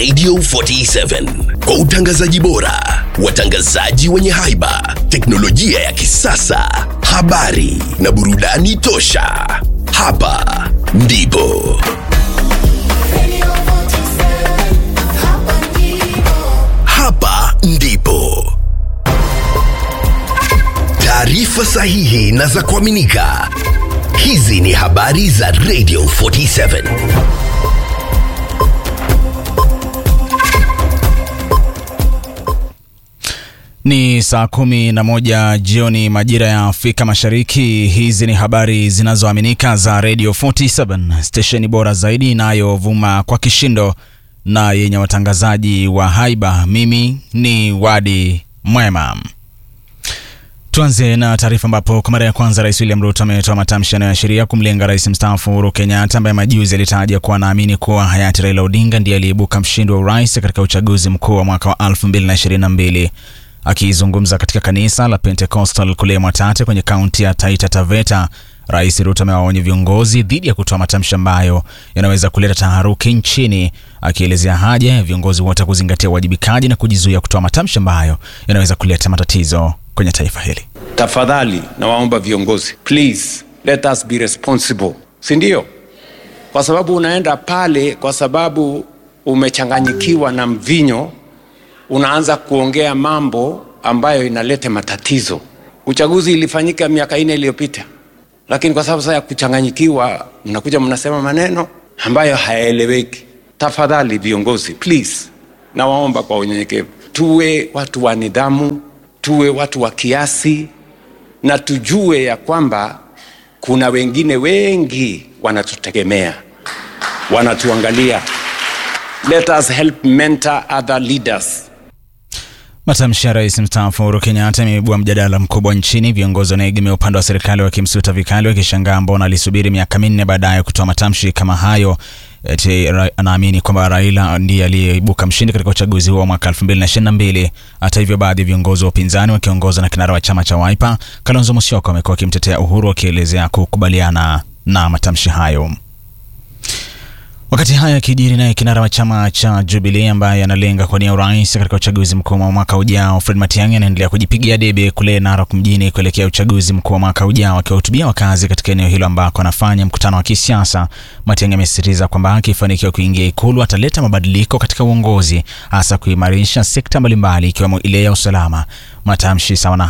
Radio 47 kwa utangazaji bora, watangazaji wenye haiba, teknolojia ya kisasa, habari na burudani tosha. Hapa ndipo hapa ndipo taarifa sahihi na za kuaminika. Hizi ni habari za Radio 47. Ni saa kumi na moja jioni majira ya Afrika Mashariki. Hizi ni habari zinazoaminika za Radio 47, stesheni bora zaidi inayovuma kwa kishindo na yenye watangazaji wa haiba. Mimi ni Wadi Mwema. Tuanze na taarifa ambapo kwa mara ya kwanza Rais William Ruto ametoa matamshi yanayoashiria kumlenga rais mstaafu Uhuru Kenyatta ambaye majuzi alitaja kuwa anaamini kuwa hayati Raila Odinga ndiye aliyeibuka mshindi wa urais katika uchaguzi mkuu wa mwaka wa 2022. Akizungumza katika kanisa la Pentecostal kule Mwatate kwenye kaunti ya Taita Taveta, Rais Ruto amewaonya viongozi dhidi ya kutoa matamshi ambayo yanaweza kuleta taharuki nchini, akielezea haja ya viongozi wote kuzingatia uwajibikaji na kujizuia kutoa matamshi ambayo yanaweza kuleta matatizo kwenye taifa hili. Tafadhali nawaomba viongozi, please let us be responsible, si ndio? Kwa sababu unaenda pale kwa sababu umechanganyikiwa na mvinyo, unaanza kuongea mambo ambayo inaleta matatizo. Uchaguzi ilifanyika miaka ine iliyopita, lakini kwa sababu sasa ya kuchanganyikiwa, mnakuja mnasema maneno ambayo hayaeleweki. Tafadhali viongozi, please, nawaomba kwa unyenyekevu, tuwe watu wa nidhamu, tuwe watu wa kiasi na tujue ya kwamba kuna wengine wengi wanatutegemea, wanatuangalia. Let us help mentor other leaders. Matamshi ya rais mstaafu Uhuru Kenyatta yameibua mjadala mkubwa nchini, viongozi wanaegemea upande wa serikali wakimsuta vikali, wakishangaa mbona alisubiri miaka minne baadaye kutoa matamshi kama hayo. Eti anaamini kwamba Raila ndiye aliyeibuka mshindi katika uchaguzi huo wa mwaka 2022. Hata hivyo, baadhi ya viongozi wa upinzani wakiongozwa na kinara wa chama cha Wiper Kalonzo Musyoka wamekuwa wakimtetea Uhuru, wakielezea kukubaliana na matamshi hayo. Wakati haya yakijiri, naye kinara wa chama cha Jubilee ambaye analenga kuwania urais katika uchaguzi mkuu wa mwaka ujao, Fred Matiang'i anaendelea kujipigia debe kule Narok mjini kuelekea uchaguzi mkuu wa mwaka ujao, akiwahutubia wakazi katika eneo hilo ambako anafanya mkutano wa kisiasa. Matiang'i amesisitiza kwamba akifanikiwa kuingia Ikulu ataleta mabadiliko katika uongozi, hasa kuimarisha sekta mbalimbali ikiwemo ile ya usalama. Matamshi sawa na